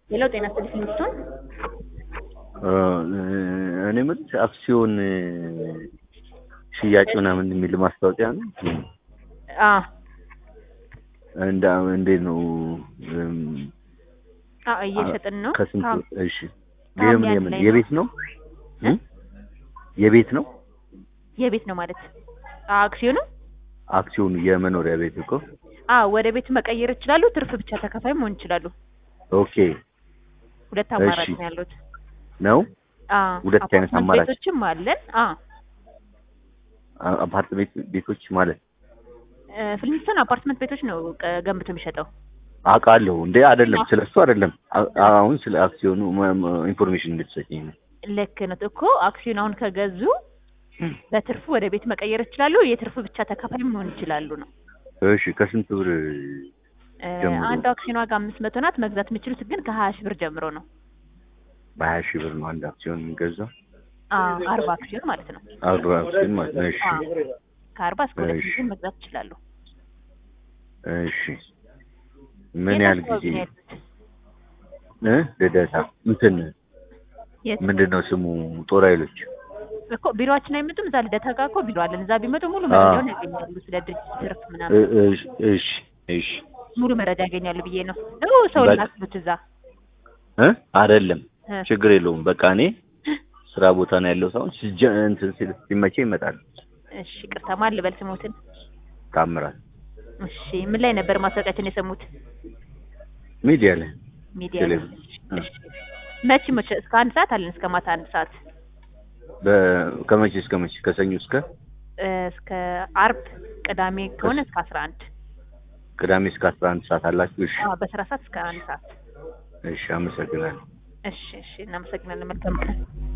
ሌላው ጤና ስጥልኝ ሚስቱን እኔ የምልሽ አክሲዮን ሽያጭ ምናምን የሚል ማስታወቂያ ነው። አ እንደ እንዴት ነው? አ እየሸጥን ነው። ከስንት? ታም- እሺ ታም የምን ያን የምን ላይ የቤት ነው? እ? የቤት ነው የቤት ነው ማለት አ አክሲዮኑ አክሲዮኑ የመኖሪያ ቤት እኮ። አ ወደ ቤት መቀየር ይችላሉ። ትርፍ ብቻ ተከፋይ መሆን ይችላሉ። ኦኬ ሁለት አማራጭ እሺ። ነው ያሉት። ነው አ ሁለት አይነት አፓርትመንት አማራጭ። ቤቶችም አለን። አ አ- አፓርትሜንት ቤቶች ማለት እ፣ ፍልሚስቶን አፓርትመንት ቤቶች ነው ቀ- ገንብቶ የሚሸጠው። አውቃለሁ እንዴ? አይደለም ስለሱ አይደለም። አ- አሁን ስለ አክሲዮኑ መ- መ- ኢንፎርሜሽን እንድትሰጪኝ ነው። ልክ ነው እኮ አክሲዮን አሁን ከገዙ በትርፉ ወደ ቤት መቀየር ይችላሉ። የትርፉ ብቻ ተካፋይ መሆን ይችላሉ ነው። እሺ ከስንት ብር እ፣ ጀምሮ? አንዱ አክሲዮን ዋጋ አምስት መቶ ናት። መግዛት የሚችሉት ግን ከሀያ ሺህ ብር ጀምሮ ነው። በሀያ ሺህ ብር ነው አንድ አክሲዮን የሚገዛው? አ አርባ አክሲዮን ማለት ነው። አርባ አክሲዮን ማለት ነው። እሺ አ ከአርባ እስከ ሁለት እሺ። ሚሊዮን መግዛት ይችላሉ። እሺ ምን የት ያህል አካባቢ ጊዜ ነው ያሉት? እ ልደታ እንትን የት ምንድን ነው ስሙ ጦር ኃይሎች እኮ ቢሮአችን አይመጡም። እዛ ልደታ ጋር እኮ ቢሮ አለን። እዛ ቢመጡ ሙሉ አ። መረጃውን ያገኛሉ። ስለ ድርጅት ትርፍ ምናምን እ- እሺ እሺ እሺ ሙሉ መረጃ ያገኛሉ ብዬ ነው። ነው ሰው በቃ። ላክሉት እዛ እ አይደለም እ፣ ችግር የለውም በቃ እኔ ስራ ቦታ ነው ያለው ሳይሆን ሲጀ እንትን ሲል ሲመቼ ይመጣል እሺ ቅርታ ማን ልበል ስሞትን? ታምራል እሺ ምን ላይ ነበር ማስታወቂያችን የሰሙት? ሚዲያ ላይ ሚዲያ ላይ። ቴሌቪዥን እ። እሺ መቼ መቼ? እስከ አንድ ሰዓት አለን። እስከ ማታ አንድ ሰዓት በ- ከመቼ እስከ መቼ ከሰኞ እስከ እ፣ እስከ አርብ፣ ቅዳሜ ከሆነ እስከ አስራ አንድ ቅዳሜ እስከ አስራ አንድ ሰዓት አላችሁ እሺ አዎ በስራ ሰዓት እስከ አንድ ሰዓት። እሺ አመሰግናለሁ እሺ እሺ እናመሰግናለን። መልካም ቀን።